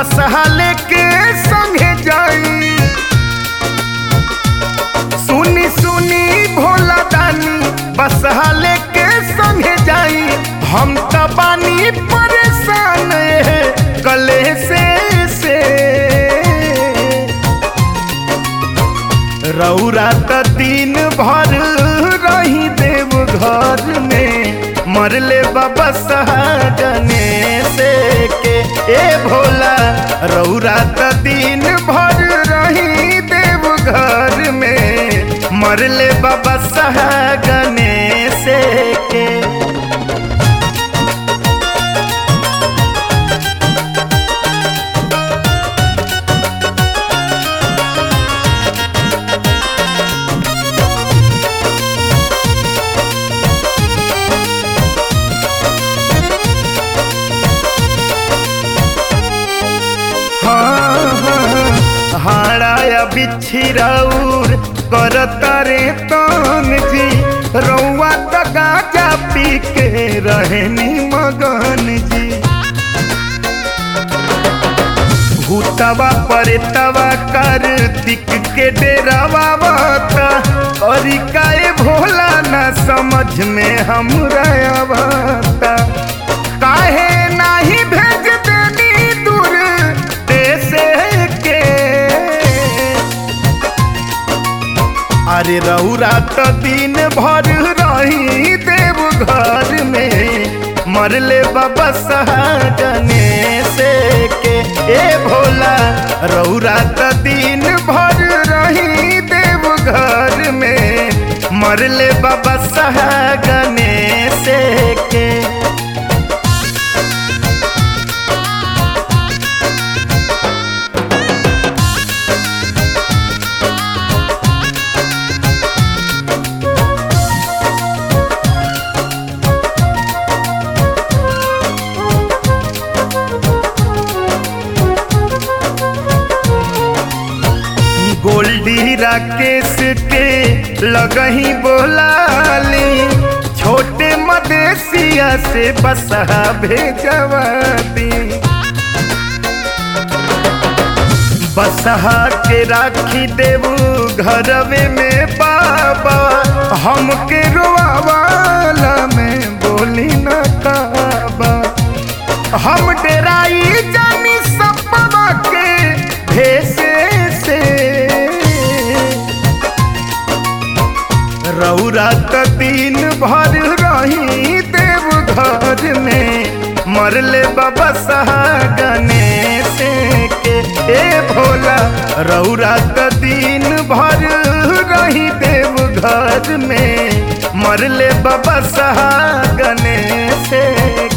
बसहा लेके संगे जाई सुनी सुनी भोला दानी बसहा लेके संगे जाई हम त बानी परेशान कले से से रौरा त दिन भर रही देव घर में मरले बाबा सहागने से के ए भोला रौरा त दिन भर रही देव घर में मरले बाबा सहागने से के हाड़ाया बिछिराउर करता रे तन जी रौआ त गाजा पी के रहनी मगन जी भूतवा परेतवा कर दिक के डेरावा बता और काए भोला ना समझ में हमरा आवता काहे नाही भेज देनी दूर देश के अरे रौरा तो दिन भर रही देव घर में मरले बाबा सहागने से के ए भोला रौरा तो दिन भर रही देव घर में मरले बाबा सहागने से के गोल्डी राकेश के लगही बोलाली छोटे मदेशिया से बसहा भेजवा दी बसहा के राखी देबू घरवे में बाबा हमके रोआवाला में बोली न काबा हम डेराई जानी सपना के भेसे से रौरा त दिन भर रही देव घर में मरले बाबा सहागने से के ए भोला रौरा त दिन भर रही देव घर में मरले बाबा सहागने से